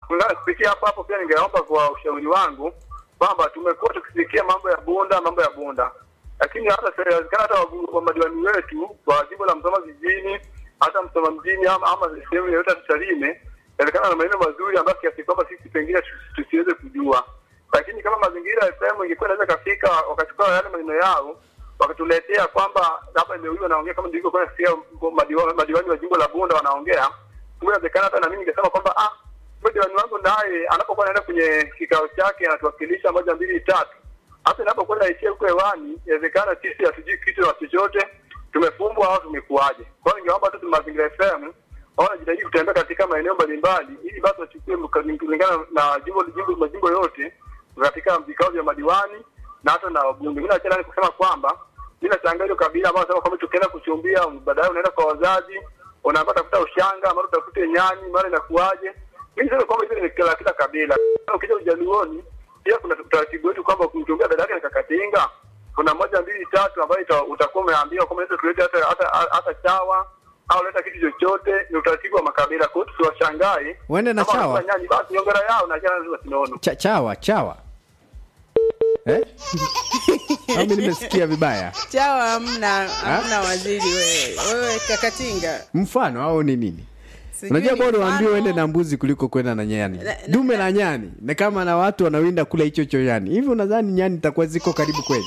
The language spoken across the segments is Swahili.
kulingana kupitia hapo hapo, pia ningeomba kwa ushauri wangu kwamba tumekuwa tukisikia mambo ya Bunda, mambo ya Bunda, lakini hata serikali hata wabu- wa madiwani wetu kwa jimbo la Msoma vijijini, hata Msoma mjini ama, ama sehemu yoyote ya Tarime, inawezekana na maeneo mazuri ambayo kiasi kwamba sisi pengine tusi- tusiweze kujua, lakini kama mazingira ya FM ingekuwa inaweza kafika wakachukua yale maneno yao wakatuletea kwamba labda leo hiyo wanaongea kama nilivyokuwa nasikia madiwani, madiwani wa jimbo la Bunda wanaongea, kumbe inawezekana hata na mimi ningesema kwamba ah, kumbe diwani wangu naye anapokuwa anaenda kwenye kikao chake anatuwakilisha moja mbili tatu, hata inapokuwa naishia huko hewani, inawezekana sisi hatujui kitu na chochote, tumefumbwa au tumekuaje. Kwa hiyo ningeomba tu Mazingira FM wao wanajitahidi kutembea katika maeneo mbalimbali, ili basi wachukue mka- kulingana na jimbo jimbo majimbo yote katika vikao vya madiwani na hata na wabunge. Mimi nachana ni kusema kwamba mimi nachangaa hilo kabila ambao nasema kwamba tukienda kuchumbia, baadaye unaenda kwa wazazi, unaambia tafuta ushanga, mara utafute nyani, mara inakuaje. Mimi niseme kwamba hizo ni kila kila kabila. Ukija Ujaluoni pia kuna utaratibu wetu kwamba kumchumbia dada yake ni kakatinga, kuna moja mbili tatu ambayo ita- utakuwa umeambiwa kwamba unaweza tulete hata hata hata chawa au leta kitu chochote, ni utaratibu wa makabila. Kwa hiyo tusiwashangae Uende na Kama chawa. wanakula nyani, basi nyongera yao na jana lazima sinono. Cha, chawa chawa eh? Au mimi nimesikia vibaya chawa hamna hamna waziri wewe wewe kakatinga mfano au ni nini Sijui unajua ni bora uambiwe mfano. uende na mbuzi kuliko kwenda na nyani Na- na- dume la nyani na kama na watu wanawinda kula hicho cho nyani hivi unadhani nyani itakuwa ziko karibu kweli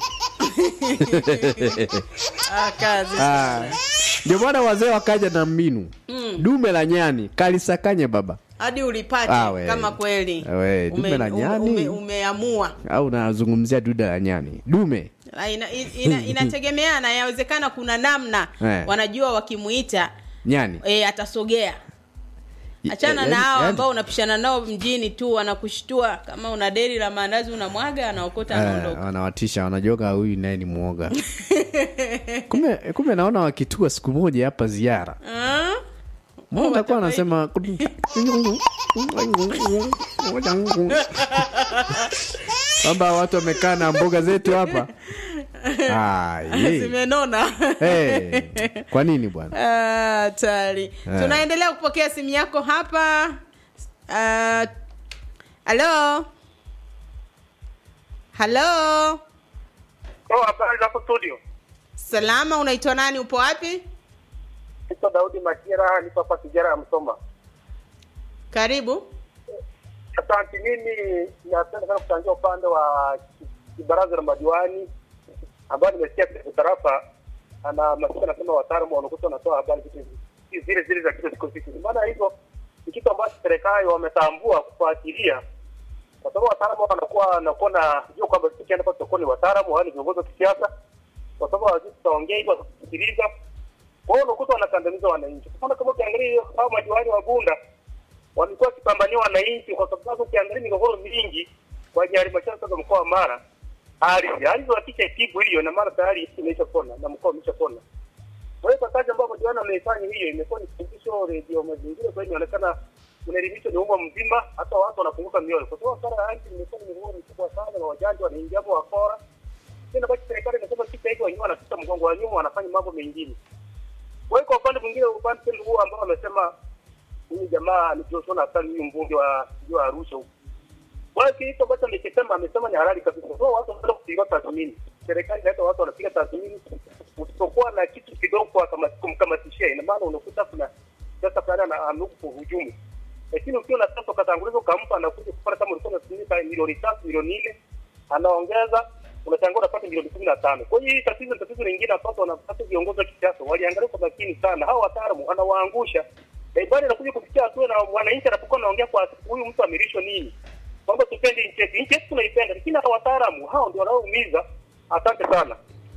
ah, kazi Ah, sana. ndio maana wazee wakaja na mbinu dume la nyani kalisakanye baba hadi ulipate Ah, we. kama kweli We, dume la nyani. ume, umeamua au nazungumzia duda la nyani dume Ah, ina, ina, inategemeana yawezekana kuna namna Eh. wanajua wakimuita nyani e, atasogea achana yaani- na hao yaani- ambao unapishana nao mjini tu wanakushtua kama una deri la maandazi unamwaga anaokota Eh, anaondoka wanawatisha wanajoga huyu naye ni mwoga kumbe kumbe naona wakitua siku moja hapa ziara Ah? Mbona utakuwa anasema kwamba watu wamekaa na mboga zetu hapa Ah, ye. zimenona hey. kwa nini bwana Ah, hatari Eh. tunaendelea kupokea simu yako hapa Ah, halo halo Oh, habari za hapo studio. salama unaitwa nani upo wapi Naitwa Daudi Makira, nipo hapa Kijara ya Msoma. karibu Asante. Mimi napenda sana kuchangia upande wa ki- baraza la madiwani ambayo nimesikia kwenye tarafa ana masiku anasema wataalamu wanakuta wanatoa habari vitu hivi- zile zile za kila siku siku. Maana hivyo ni kitu ambacho serikali wametambua kufuatilia, kwa sababu wataalamu wanakuwa wanakuwa na jua kwamba sisi tukienda pale tutakuwa ni wataalamu au ni viongozi wa kisiasa, kwa sababu hawajui tutaongea hivyo, watasikiliza. Kwa hiyo unakuta wanakandamiza wananchi. Kwa mfano kama ukiangalia hao madiwani wa Bunda walikuwa wakipambania wananchi kwa sababu ukiangalia migogoro mingi kwenye halmashauri za mkoa wa Mara ardhi ardhi wakisha itibu hiyo na Mara tayari imeshapona na mkoa umeshapona. Kwa hiyo kwa kazi ambayo madiwani wameifanya hiyo imekuwa ni fundisho redio mazingira, kwa hiyo inaonekana unaelimisha ni umma mzima, hata watu wanafunguka mioyo, kwa sababu sara ya ardhi imekuwa ni migogoro mikubwa sana na wajanja wanaingia hapo wakora. Tena basi serikali inasema kitu hiki wenyewe wanapita mgongo wa nyuma, wanafanya mambo mengine. Kwa hiyo kwa upande mwingine, upande tena huu ambao wamesema huyu jamaa ni Joshua Nassar, huyu mbunge wa wa Arusha huko. Kwa hiyo kitu ambacho amekisema amesema ni halali kabisa. Kwa hiyo watu wanaenda kupiga tathmini, serikali inaleta watu wanapiga tathmini, usipokuwa na kitu kidogo kwa kama kumkamatishia, ina maana unakuta kuna sasa fulani ana amehuku kuhujumu, lakini ukiwa na sasa ukatanguliza ukampa anakuja kupata kama ulikuwa unatumia milioni tatu milioni nne anaongeza unashangaa unapata milioni kumi na tano. Kwa hiyo hii tatizo ni tatizo lingine ambapo wanapata viongozi wa kisiasa waliangalia kwa makini sana, hao wataalamu anawaangusha na ibada inakuja kufikia hatua na wananchi anapokuwa anaongea kwa huyu mtu amirishwa nini, kwamba tupende nchi yetu. Nchi yetu tunaipenda, lakini hao wataalamu hao ndio wanaoumiza. Asante sana.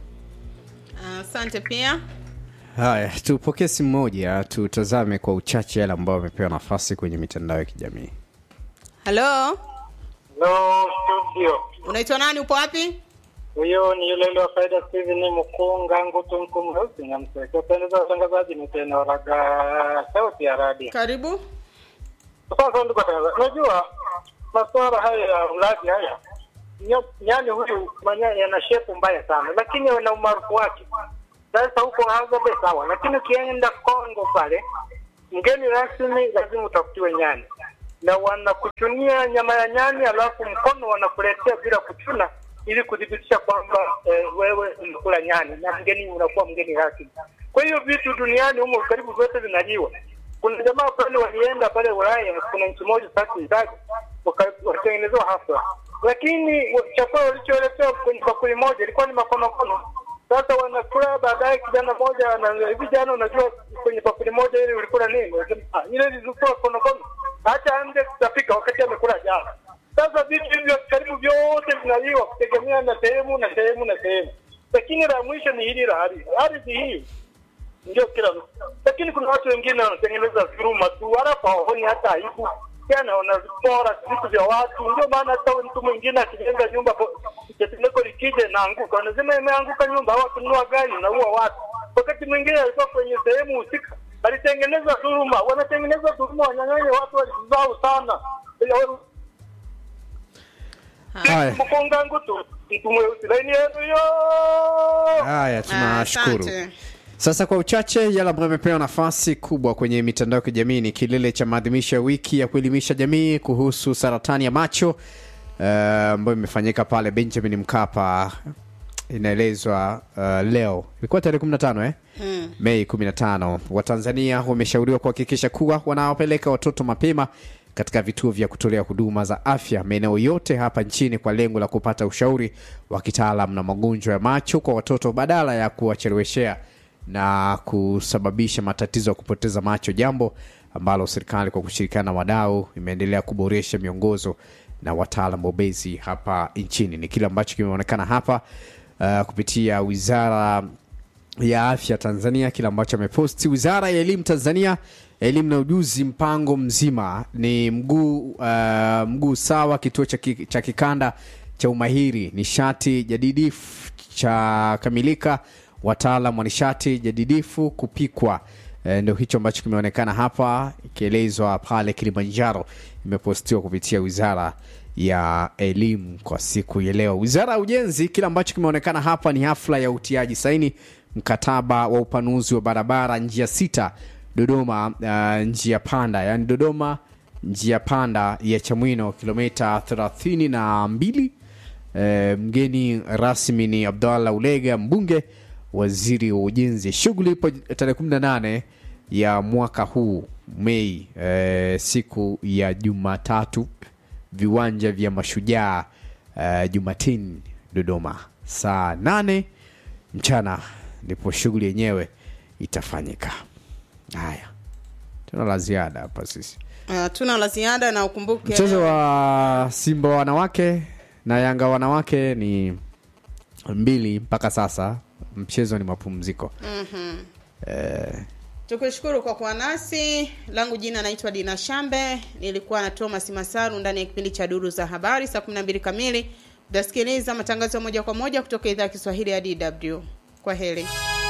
asante pia haya tupokee simu moja tutazame kwa uchache yale ambao wamepewa nafasi kwenye mitandao ya kijamii halo No studio. unaitwa nani upo wapi Huyo ni yule yule wa faida Steven Mkunga Ngutu Mkumrusi na mseke. Pendeza watangazaji ni tena raga sauti ya radio. karibu Sasa ndugu watangazaji, unajua masuala haya ya ulaji haya nyo- nyani huyu manyani yana shepu mbaya sana, lakini ana umaarufu wake. Sasa huko Azobe sawa, lakini ukienda Kongo pale, mgeni rasmi lazima utafutiwe nyani. na wanakuchunia nyama ya nyani, alafu mkono wanakuletea bila kuchuna, ili kuthibitisha kwamba eh, wewe umekula nyani na mgeni unakuwa mgeni rasmi. Kwa hiyo vitu duniani humo karibu vyote vinaliwa. Kuna jamaa fulani walienda pale Ulaya, kuna nchi moja sasa itaja, wakatengenezewa hafla, lakini wa- chakula walicholetewa kwenye bakuli moja ilikuwa ni makonokono. Sasa wanakula, baadaye kijana moja ana hivi, jana, unajua kwenye bakuli moja ile ulikula nini? Wanasema, "Ah, ile ilikuwa konokono, hata ande kutafika wakati amekula jana. Sasa vitu hivyo karibu vyote vinaliwa kutegemea na sehemu na sehemu na sehemu, lakini la mwisho ni hili la ardhi. Ardhi hii ndio kila mtu, lakini kuna watu wengine wanatengeneza dhuluma tu, halafu hawaoni hata aibu tena, wanapora vitu vya watu. Ndio maana hata mtu mwingine akijenga nyumba, po- tetemeko likija inaanguka, wanasema imeanguka nyumba, au akinunua gari naua watu. Wakati mwingine alikuwa kwenye sehemu husika, alitengeneza dhuluma. Wanatengeneza dhuluma, wanyang'anye watu walizao sana Haya. mkonga ngutu mtu mweusi laini yenu yo Haya, tunashukuru. Asante. Sasa kwa uchache, yale ambayo yamepewa nafasi kubwa kwenye mitandao ya kijamii ni kilele cha maadhimisho ya wiki ya kuelimisha jamii kuhusu saratani ya macho eh, ambayo imefanyika pale Benjamin Mkapa. Inaelezwa uh, leo ilikuwa tarehe 15 eh? Mei 15. Watanzania wameshauriwa kuhakikisha kuwa wanawapeleka watoto mapema katika vituo vya kutolea huduma za afya maeneo yote hapa nchini kwa lengo la kupata ushauri wa kitaalam na magonjwa ya macho kwa watoto badala ya kuwacheleweshea na kusababisha matatizo ya kupoteza macho, jambo ambalo serikali kwa kushirikiana na wadau imeendelea kuboresha miongozo na wataalam bobezi hapa nchini. Ni kile ambacho kimeonekana hapa uh, kupitia wizara ya afya Tanzania, kile ambacho ameposti wizara ya elimu Tanzania, elimu na ujuzi, mpango mzima ni mguu uh, mguu sawa, kituo cha, ki, cha kikanda cha umahiri nishati jadidifu cha kamilika, wataalam wa nishati jadidifu kupikwa. E, ndio hicho ambacho kimeonekana hapa ikielezwa pale Kilimanjaro, imepostiwa kupitia wizara ya elimu kwa siku ya leo. Wizara ya ujenzi, kile ambacho kimeonekana hapa ni hafla ya utiaji saini mkataba wa upanuzi wa barabara njia sita Dodoma, uh, njia panda, yani Dodoma njia panda ya Chamwino kilomita thelathini na mbili. E, mgeni rasmi ni Abdallah Ulega, mbunge, waziri wa ujenzi. Shughuli ipo tarehe 18 ya mwaka huu Mei, e, siku ya Jumatatu, viwanja vya Mashujaa e, Jumatini Dodoma, saa 8 mchana ndipo shughuli yenyewe itafanyika. Haya, tuna la ziada hapa sisi. Uh, tuna la ziada na ukumbuke Mchezo wa Simba wanawake na Yanga wanawake ni mbili mpaka sasa, mchezo ni mapumziko. Eh, tukushukuru kwa kuwa nasi. Langu jina naitwa Dina Shambe, nilikuwa na Thomas Masaru ndani ya kipindi cha Duru za Habari. Saa 12 kamili utasikiliza matangazo ya moja kwa moja kutoka idhaa ya Kiswahili ya DW. Kwa heri.